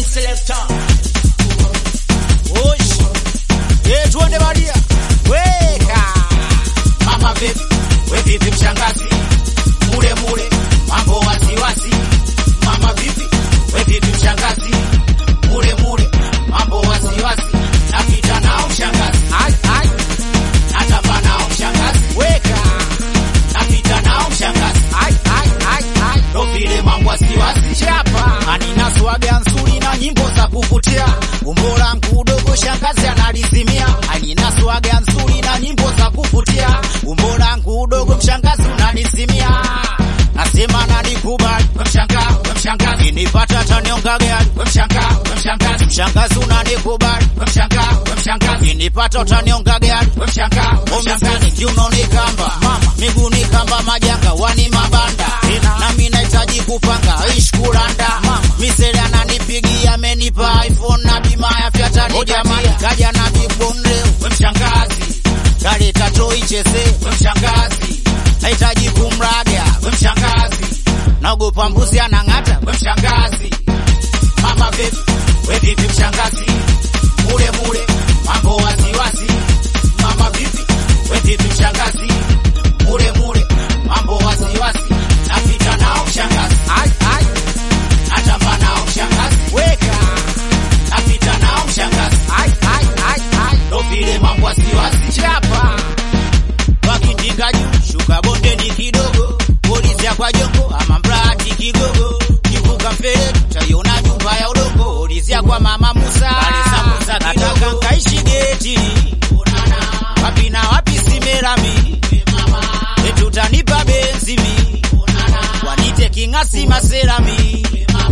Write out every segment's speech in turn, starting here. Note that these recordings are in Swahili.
selector. Osh. Eh, tuende Maria. Weka. Mama vipi, we vipi mshangazi, mule mule, mambo wasiwasi. Mama vipi, we vipi mshangazi, mule mule, mambo wasiwasi. Napita nao mshangazi, Ai ai. natamba nao mshangazi, Weka. napita nao mshangazi, Ai ai ai ai. ndo vile mambo wasiwasi. Chapa. Anina swaga nzuri na nyimbo za kuvutia. Umbo langu udogo shangazi analizimia. Anina swaga nzuri na nyimbo za kuvutia. Umbo langu udogo mshangazi unalizimia. Nasema nanikubali. We mshangaa, we mshangazi, Kinipata tanionga gari. we mshangaa, we mshangazi, Mshangazi unanikubali. we mshangaa, we mshangazi, Kinipata utanionga gari. we mshangaa, we Omezani mshangazi. kiuno ni kamba, miguu ni kamba, majanga wani mabanda, nami nahitaji kupanga ish kulanda. Misele ananipigia amenipa iPhone na bima ya fyatani, jamani kaja na big bone leo, We mshangazi, gari tato icheze, we mshangazi, nahitaji kumraga, we mshangazi, naogopa mbuzi anang'ata, we mshangazi. Mama vipi, we vipi mshangazi, mule mule, mambo wasiwasi. Mama vipi, we vipi mshangazi, mule mule, mambo wasiwasi. Napita nao mshangazi, ai ai, natamba nao mshangazi, weka, napita nao mshangazi, ai ai ai ai. ndo vile mambo wasiwasi. chapa wakitinga juu shuka bondeni kidogo polisi kwa jongo ama mrati kigogo kivuka mfereji taiona nyumba ya udongo polisi kwa mama Musa Balisa Musa nataka kidogo. nkaishi geti wapi na wapi simerami etutanipa benzimi wanite king'asi maserami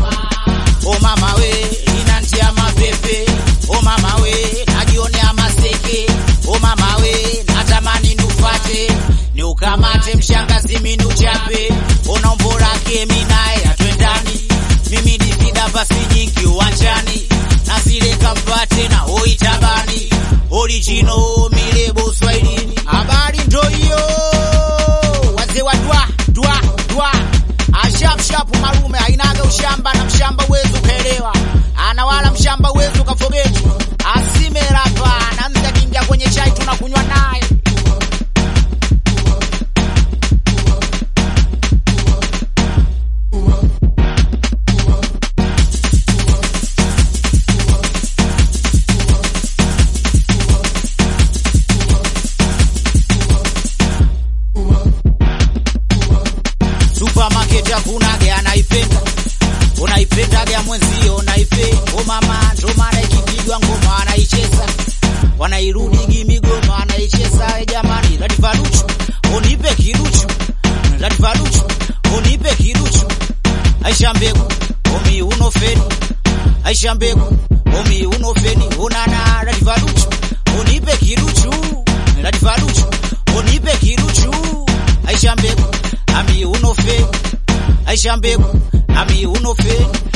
o mama we inantia mapepe o mama we najionea maseke o mama we natamani nufate ni ukamate mshangazi minuchape ona umbo lake minaye atwendani mimi nikida pasi nyingi uwanjani nasileka mpate na oitabani orijino milebo swahilini habari ndo hiyo wazee wa dwa dwa dwa ashapshapu malume ainaga ushamba na mshamba uwezi ukaelewa ana wala mshamba uwezi ukafogeti asimerapa namza kingia kwenye chai tunakunywa naye supermarket hakunage anaipenda unaipendaga mwenzio unaipe o mama ndo maana ikipigwa ngoma anaicheza wanairudigi migoma anaicheza e jamani latifaruchu unipe kiruchu latifaruchu unipe kiruchu aisha mbegu omi unofeni aisha mbegu omi unofeni unana latifaruchu unipe kiruchu latifaruchu unipe kiruchu aisha mbegu ami unofeni aisha mbegu ami unofeni